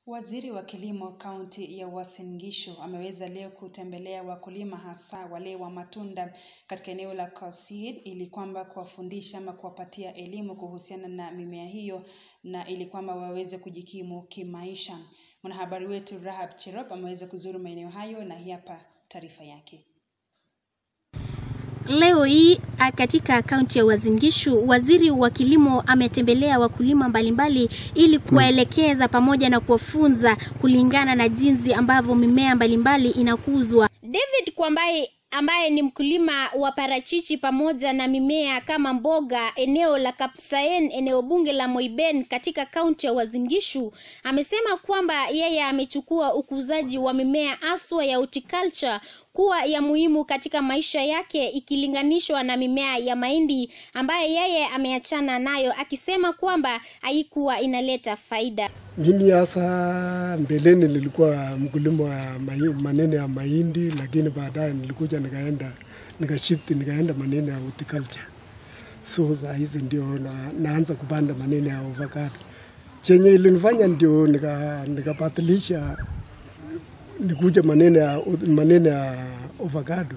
Waziri wa Kilimo kaunti ya Uasin Gishu ameweza leo kutembelea wakulima hasa wale wa matunda katika eneo la Kosit ili kwamba kuwafundisha ama kuwapatia elimu kuhusiana na mimea hiyo na ili kwamba waweze kujikimu kimaisha. Mwanahabari wetu Rahab Cherop ameweza kuzuru maeneo hayo na hii hapa taarifa yake. Leo hii katika kaunti ya Uasin Gishu, waziri wa kilimo ametembelea wakulima mbalimbali ili kuwaelekeza pamoja na kuwafunza kulingana na jinsi ambavyo mimea mbalimbali inakuzwa. David Kwambai ambaye ni mkulima wa parachichi pamoja na mimea kama mboga eneo la Kapsaen, eneo bunge la Moiben katika kaunti ya Uasin Gishu, amesema kwamba yeye amechukua ukuzaji wa mimea aswa ya horticulture kuwa ya muhimu katika maisha yake ikilinganishwa na mimea ya mahindi ambaye yeye ameachana nayo, akisema kwamba haikuwa inaleta faida. Mimi hasa mbeleni nilikuwa mkulima wa maneno ya mahindi, lakini baadaye nilikuja nikaenda nikashifti nikaenda maneno ya horticulture. So saa hizi ndio na, naanza kupanda maneno ya avocado. Chenye ilinifanya ndio nikabatilisha nika nikuja maneno ya maneno ya avocado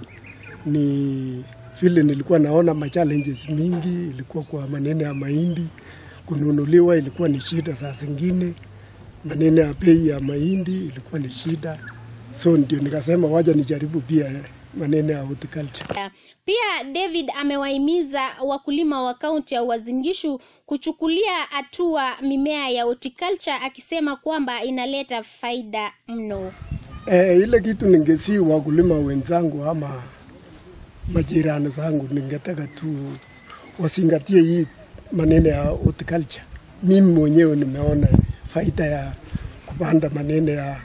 ni vile nilikuwa naona ma challenges mingi, ilikuwa kwa maneno ya mahindi kununuliwa ilikuwa ni shida, saa zingine maneno ya bei ya mahindi ilikuwa ni shida, so ndio nikasema waja nijaribu pia maneno ya horticulture. Pia David amewahimiza wakulima wa kaunti ya Uasin Gishu kuchukulia hatua mimea ya horticulture akisema kwamba inaleta faida mno. E, ile kitu ningesi wakulima wenzangu ama majirani zangu, ningetaka tu wasingatie hii maneno ya horticulture. Mimi mwenyewe nimeona faida ya kupanda maneno ya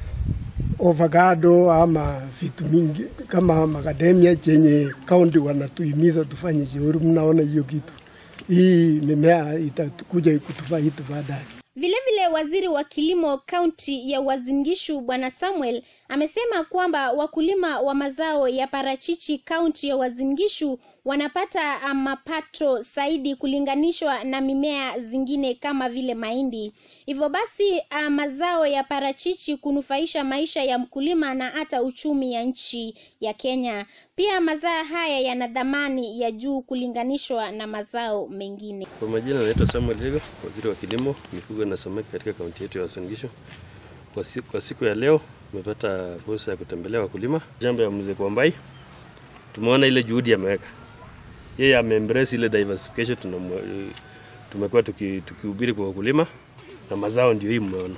avocado ama vitu mingi kama macadamia chenye kaunti wanatuhimiza tufanye shauri. Mnaona hiyo kitu, hii mimea itakuja kutufaidi baadaye. Vilevile waziri wa kilimo kaunti ya Uasin Gishu Bwana Samuel amesema kwamba wakulima wa mazao ya parachichi kaunti ya Uasin Gishu wanapata mapato zaidi kulinganishwa na mimea zingine kama vile mahindi. Hivyo basi mazao ya parachichi kunufaisha maisha ya mkulima na hata uchumi ya nchi ya Kenya. Pia mazao haya yana dhamani ya juu kulinganishwa na mazao mengine. Kwa majina naitwa Samuel Hego, waziri wa kilimo, mifugo na samaki katika kaunti yetu ya Uasin Gishu. Kwa siku, kwa siku ya leo tumepata fursa ya kutembelea wakulima shamba ya mzee Kwambai. Tumeona ile juhudi ameweka yeye, ameembrace ile diversification tumekuwa tukihubiri kwa wakulima na mazao ndio hii mmeona.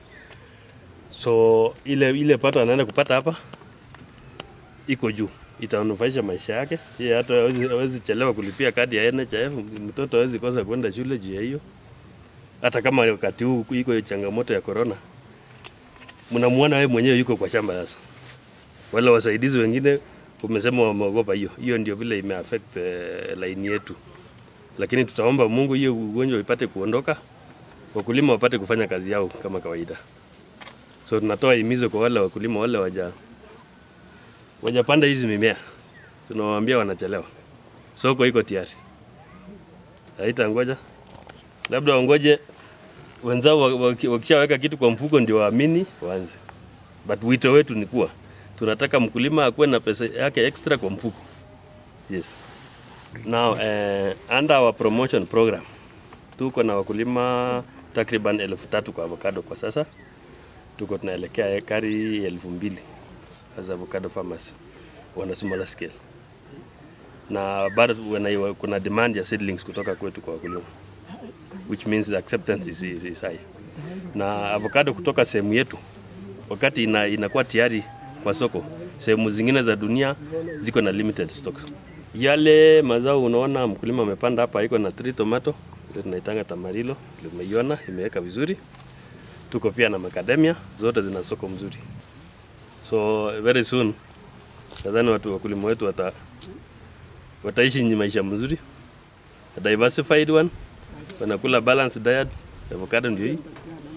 So ile ile pato anaenda kupata hapa iko juu itanufaisha maisha yake. Yeye hata hawezi chelewa kulipia kadi ya NHIF, mtoto hawezi kosa kwenda shule juu ya hiyo. Hata kama wakati huu iko changamoto ya corona, mnamuona wewe mwenyewe yuko kwa shamba sasa. Wale wasaidizi wengine umesema wameogopa hiyo. Hiyo ndio vile imeaffect uh, line yetu, lakini tutaomba Mungu hiyo ugonjwa ipate kuondoka, wakulima wapate kufanya kazi yao kama kawaida. So tunatoa himizo kwa wale wakulima wale waja wajapanda hizi mimea, tunawaambia wanachelewa. Soko iko tayari, haita ngoja, labda wangoje wenzao wakishaweka kitu kwa mfuko ndio waamini waanze. But wito wetu ni kuwa tunataka mkulima akuwe na pesa yake extra kwa mfuko. Yes. Now, uh, under our promotion program tuko na wakulima takriban elfu tatu kwa avocado kwa sasa. Tuko tunaelekea ekari elfu mbili as avocado farmers wana smaller scale, na bado kuna demand ya seedlings kutoka kwetu kwa wakulima, which means the acceptance is, is, is high. Na avocado kutoka sehemu yetu wakati ina, inakuwa tayari kwa soko, sehemu zingine za dunia ziko na limited stocks. Yale mazao unaona mkulima amepanda hapa, iko na tree tomato ndio tunaitanga tamarilo, umeiona imeweka vizuri. Tuko pia na macadamia, zote zina soko mzuri. So very soon nadhani watu wakulima wetu wata, wataishi ni maisha mzuri, a diversified one, wanakula balanced diet. Avocado ndio hii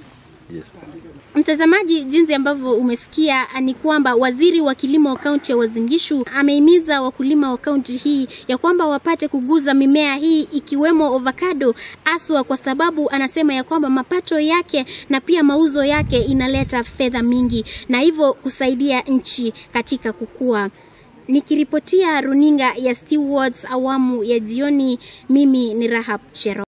Yes. Mtazamaji, jinsi ambavyo umesikia ni kwamba waziri wa kilimo kaunti ya Uasin Gishu amehimiza wakulima wa kaunti hii ya kwamba wapate kuguza mimea hii ikiwemo avocado, aswa kwa sababu anasema ya kwamba mapato yake na pia mauzo yake inaleta fedha mingi na hivyo kusaidia nchi katika kukua. Nikiripotia runinga ya Stewards awamu ya jioni, mimi ni Rahab Chero.